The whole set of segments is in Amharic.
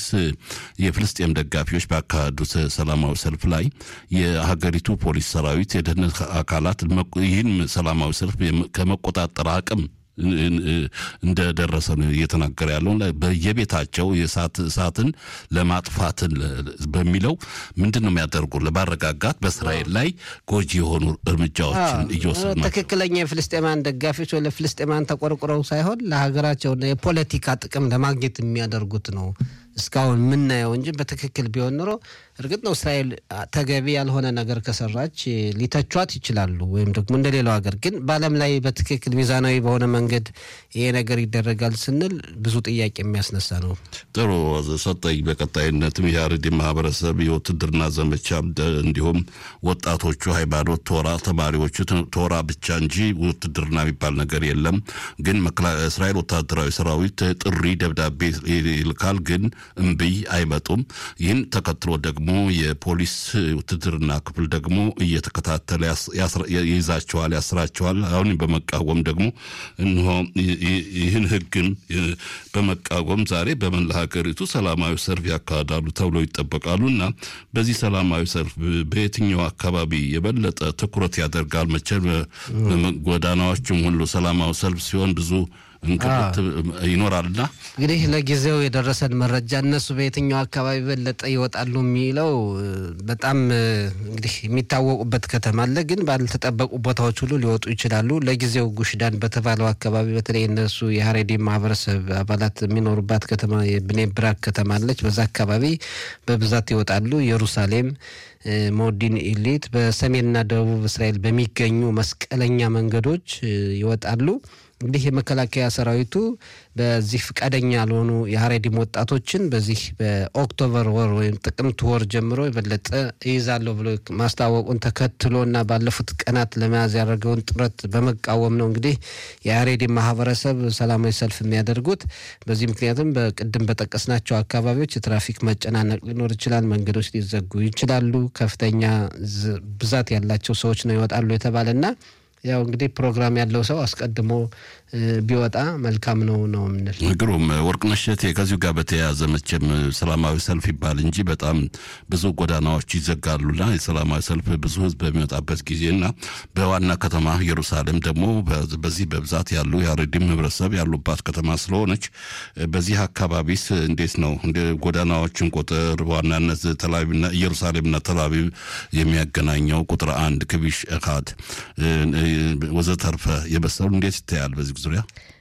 የፍልስጤም ደጋፊዎች ባካሄዱት ሰላማዊ ሰልፍ ላይ የሀገሪቱ ፖሊስ ሰራዊት፣ የደህንነት አካላት ይህን ሰላማዊ ሰልፍ ከመቆጣጠር አቅም እንደደረሰ ነው እየተናገረ ያለው። በየቤታቸው የእሳት እሳትን ለማጥፋትን በሚለው ምንድን ነው የሚያደርጉ ለማረጋጋት በእስራኤል ላይ ጎጂ የሆኑ እርምጃዎችን እየወሰዱ ናቸው። ትክክለኛ የፍልስጤማን ደጋፊዎች ወይ ለፍልስጤማን ተቆርቁረው ሳይሆን ለሀገራቸውና የፖለቲካ ጥቅም ለማግኘት የሚያደርጉት ነው እስካሁን የምናየው እንጂ በትክክል ቢሆን ኖሮ እርግጥ ነው እስራኤል ተገቢ ያልሆነ ነገር ከሰራች ሊተቿት ይችላሉ፣ ወይም ደግሞ እንደ ሌላው ሀገር። ግን በዓለም ላይ በትክክል ሚዛናዊ በሆነ መንገድ ይሄ ነገር ይደረጋል ስንል ብዙ ጥያቄ የሚያስነሳ ነው። ጥሩ ሰጠኝ። በቀጣይነትም የአረዲ ማህበረሰብ የውትድርና ዘመቻ እንዲሁም ወጣቶቹ ሃይማኖት ቶራ ተማሪዎቹ ቶራ ብቻ እንጂ ውትድርና የሚባል ነገር የለም። ግን እስራኤል ወታደራዊ ሰራዊት ጥሪ ደብዳቤ ይልካል ግን እምብይ አይመጡም። ይህን ተከትሎ ደግሞ የፖሊስ ውትድርና ክፍል ደግሞ እየተከታተለ ይይዛቸዋል፣ ያስራቸዋል። አሁን በመቃወም ደግሞ እንሆ ይህን ህግን በመቃወም ዛሬ በመላ ሀገሪቱ ሰላማዊ ሰልፍ ያካሂዳሉ ተብሎ ይጠበቃሉ እና በዚህ ሰላማዊ ሰልፍ በየትኛው አካባቢ የበለጠ ትኩረት ያደርጋል? መቼም ጎዳናዎችም ሁሉ ሰላማዊ ሰልፍ ሲሆን ብዙ እንቅልት ይኖራልና እንግዲህ ለጊዜው የደረሰን መረጃ እነሱ በየትኛው አካባቢ በለጠ ይወጣሉ የሚለው በጣም እንግዲህ የሚታወቁበት ከተማ አለ፣ ግን ባልተጠበቁ ቦታዎች ሁሉ ሊወጡ ይችላሉ። ለጊዜው ጉሽዳን በተባለው አካባቢ በተለይ እነሱ የሀሬዲ ማህበረሰብ አባላት የሚኖሩባት ከተማ የብኔ ብራክ ከተማ አለች። በዛ አካባቢ በብዛት ይወጣሉ። ኢየሩሳሌም ሞዲን ኢሊት በሰሜንና ደቡብ እስራኤል በሚገኙ መስቀለኛ መንገዶች ይወጣሉ። እንግዲህ የመከላከያ ሰራዊቱ በዚህ ፈቃደኛ ያልሆኑ የሀሬዲም ወጣቶችን በዚህ በኦክቶበር ወር ወይም ጥቅምት ወር ጀምሮ የበለጠ ይይዛለሁ ብሎ ማስታወቁን ተከትሎ እና ባለፉት ቀናት ለመያዝ ያደረገውን ጥረት በመቃወም ነው እንግዲህ የሀሬዲም ማህበረሰብ ሰላማዊ ሰልፍ የሚያደርጉት። በዚህ ምክንያትም በቅድም በጠቀስናቸው አካባቢዎች የትራፊክ መጨናነቅ ሊኖር ይችላል። መንገዶች ሊዘጉ ይችላሉ። ከፍተኛ ብዛት ያላቸው ሰዎች ነው ይወጣሉ የተባለና ያው እንግዲህ ፕሮግራም ያለው ሰው አስቀድሞ ቢወጣ መልካም ነው ነው የምንል። ግሩም ወርቅነሽ እሸቴ፣ ከዚሁ ጋር በተያያዘ መቼም ሰላማዊ ሰልፍ ይባል እንጂ በጣም ብዙ ጎዳናዎች ይዘጋሉና የሰላማዊ ሰልፍ ብዙ ህዝብ በሚወጣበት ጊዜና በዋና ከተማ ኢየሩሳሌም ደግሞ በዚህ በብዛት ያሉ የአረዲም ህብረተሰብ ያሉባት ከተማ ስለሆነች በዚህ አካባቢስ እንዴት ነው ጎዳናዎችን ቁጥር በዋናነት ተላቪቭና ኢየሩሳሌምና ተላቪቭ የሚያገናኘው ቁጥር አንድ ክቢሽ እካድ ወዘተርፈ የመሰሉ እንዴት ይታያል? በዚህ ዙሪያ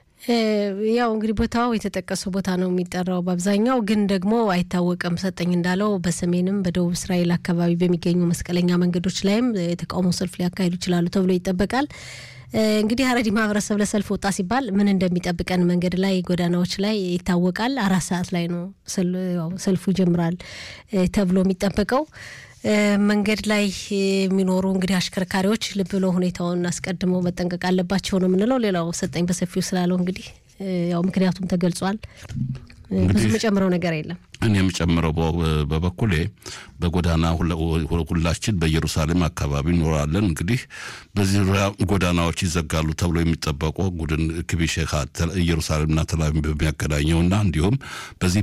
ያው እንግዲህ ቦታው የተጠቀሰው ቦታ ነው የሚጠራው በአብዛኛው ግን ደግሞ አይታወቅም። ሰጠኝ እንዳለው በሰሜንም በደቡብ እስራኤል አካባቢ በሚገኙ መስቀለኛ መንገዶች ላይም የተቃውሞ ሰልፍ ሊያካሂዱ ይችላሉ ተብሎ ይጠበቃል። እንግዲህ ሀረሪ ማህበረሰብ ለሰልፍ ወጣ ሲባል ምን እንደሚጠብቀን መንገድ ላይ ጎዳናዎች ላይ ይታወቃል። አራት ሰዓት ላይ ነው ሰልፉ ይጀምራል ተብሎ የሚጠበቀው። መንገድ ላይ የሚኖሩ እንግዲህ አሽከርካሪዎች ልብ ብለው ሁኔታውን አስቀድመው መጠንቀቅ አለባቸው ነው የምንለው። ሌላው ሰጠኝ በሰፊው ስላለው እንግዲህ ያው ምክንያቱም ተገልጿል። ብዙ የምጨምረው ነገር የለም። እኔ የምጨምረው በበኩሌ በጎዳና ሁላችን በኢየሩሳሌም አካባቢ እኖራለን። እንግዲህ በዚህ ጎዳናዎች ይዘጋሉ ተብሎ የሚጠበቁ ጉድን ክቢሽ ኢየሩሳሌምና ተላቪቭ በሚያገናኘውና እንዲሁም በዚህ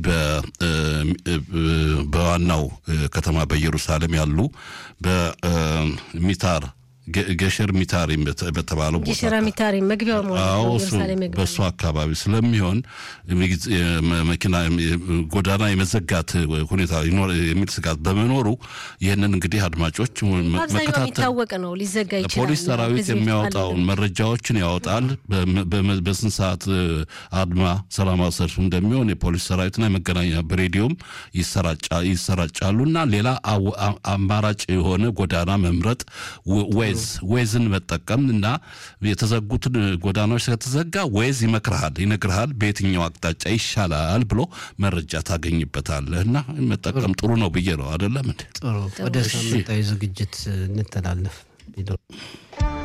በዋናው ከተማ በኢየሩሳሌም ያሉ በሚታር ገሸር ሚታሪም በተባለው ገሸራ ሚታሪም መግቢያው በእሱ አካባቢ ስለሚሆን መኪና ጎዳና የመዘጋት ሁኔታ የሚል ስጋት በመኖሩ ይህንን እንግዲህ አድማጮች የሚታወቅ ነው ሊዘጋ ይችላል። ፖሊስ ሰራዊት የሚያወጣውን መረጃዎችን ያወጣል። በስንት ሰዓት አድማ ሰላማዊ ሰልፍ እንደሚሆን የፖሊስ ሰራዊትና የመገናኛ በሬዲዮም ይሰራጫሉ እና ሌላ አማራጭ የሆነ ጎዳና መምረጥ ዌዝ ዌዝን መጠቀም እና የተዘጉትን ጎዳናዎች ከተዘጋ ዌዝ ይመክርሃል፣ ይነግርሃል በየትኛው አቅጣጫ ይሻላል ብሎ መረጃ ታገኝበታለህ እና መጠቀም ጥሩ ነው ብዬ ነው። አይደለም እንዴ? ጥሩ። ወደ ሳምንታዊ ዝግጅት እንተላለፍ።